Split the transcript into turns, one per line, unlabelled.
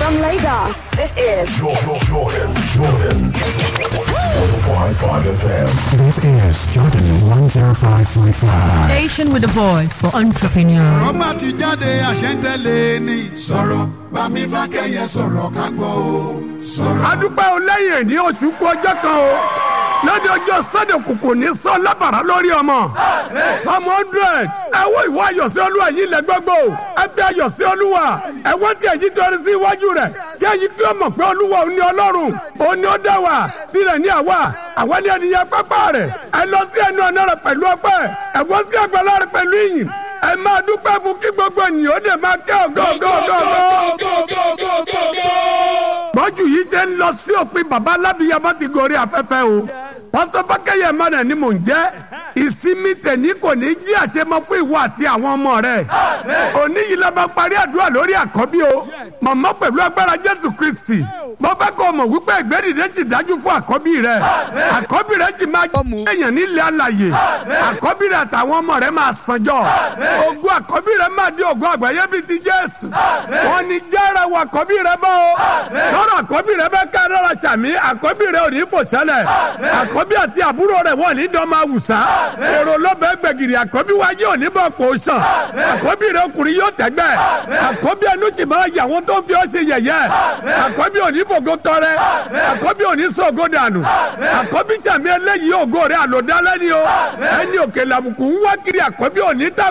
From Lagos, this is
Jordan, Jordan, Jordan. 105.5 FM.
This is Jordan 105.5.
Station with a voice for entrepreneurs.
ọba ti jáde àṣẹ́ntẹ́lẹ̀ ni. sọ̀rọ̀ bámi fákẹ́yẹ sọ̀rọ̀ ká gbọ́ o. sọ̀rọ̀.
adúpẹ́ o lẹ́yìn ní oṣù kú ọjọ́ kan o lóde ọjọ́ sọ́dọ̀ kòkò ní sọ lábàrá lórí ọmọ psalm hundred ẹ wo ìwọ ayọ̀sí olúwa yìí lẹ gbogbo ẹ fi ayọ̀sí olúwa ẹ wọ́n ti èyí tó rí sí iwájú rẹ̀ jẹ́ èyí kí o mọ̀ pé olúwa ò ní ọlọ́run ò ní ó dá wa tirẹ̀ ní àwa àwa ní ènìyàn pápá rẹ̀ ẹ lọ sí ẹnu ọ̀nà rẹ̀ pẹ̀lú ọpẹ́ ẹ wọ́n sí àgbàlá rẹ̀ pẹ̀lú ìyìn ẹ máa dúpẹ́ fún kí gbogbo ènìyàn ó dẹ̀ máa kẹ́ ọ̀gọ́ ọ̀gọ́ ọ̀gọ́ ọ̀gọ́ bọ́jú yìí ṣe ń lọ sí òpin bàbá alábìyàmọ́ ti gorí afẹ́fẹ́ o pásítọ̀ fákẹ́yẹ mọ́nà ni mò ń jẹ́ ìsinmi tẹ̀ní kò ní jí àṣemọ fún ìwọ àti àwọn ọmọ rẹ̀ òní yìí la máa parí àdúrà lórí àkọ́bí o màmá pẹ̀lú agbára jésù kristi mo fẹ́ kó o mọ̀ wípé ìgbẹ́dìde sì dájú fún àkọ́bí rẹ̀ àkọ́bí rẹ̀ sì máa jẹ́ èèyàn nílẹ̀ alàyè àkọ́bí rẹ̀ àtàwọn ọmọ rẹ̀ máa sanjọ́ ogun àkọ́bí rẹ̀ máa di ogun àgbáyé bíi ti jésù wọn ni jára wọ àkọ́bí rẹ̀ bọ́ o lọ́rọ̀ àkọ́bí rẹ̀ bẹ́ẹ̀ ká lọ́rọ̀ sàmí àkọ́bí rẹ̀ ò ní fò sẹ́lẹ̀ àkọ́bí àti àbúrò rẹ̀ wọ́n ní dán máa wùsà èrò lọ́bẹ̀ gbẹ̀gìrì àkọ́bí wáyé ò ní bọ̀ pò sàn àkọ́bí rẹ̀ ọkùnrin yóò tẹ́gbẹ́ àkọ́bí ẹnu sì máa yà wọ́n tó fi ọ́ ṣe yẹ̀yẹ́ àkọ́bí ò ní fògo tọrẹ àkọ́bí ò ní sọ̀gọ́ dànù àkọ́bí sàmí eléyìí ògo rẹ̀ àlòdálẹ́ ni o ẹni òkèlè àbùkù ń wá kiri àkọ́bí ò ní tà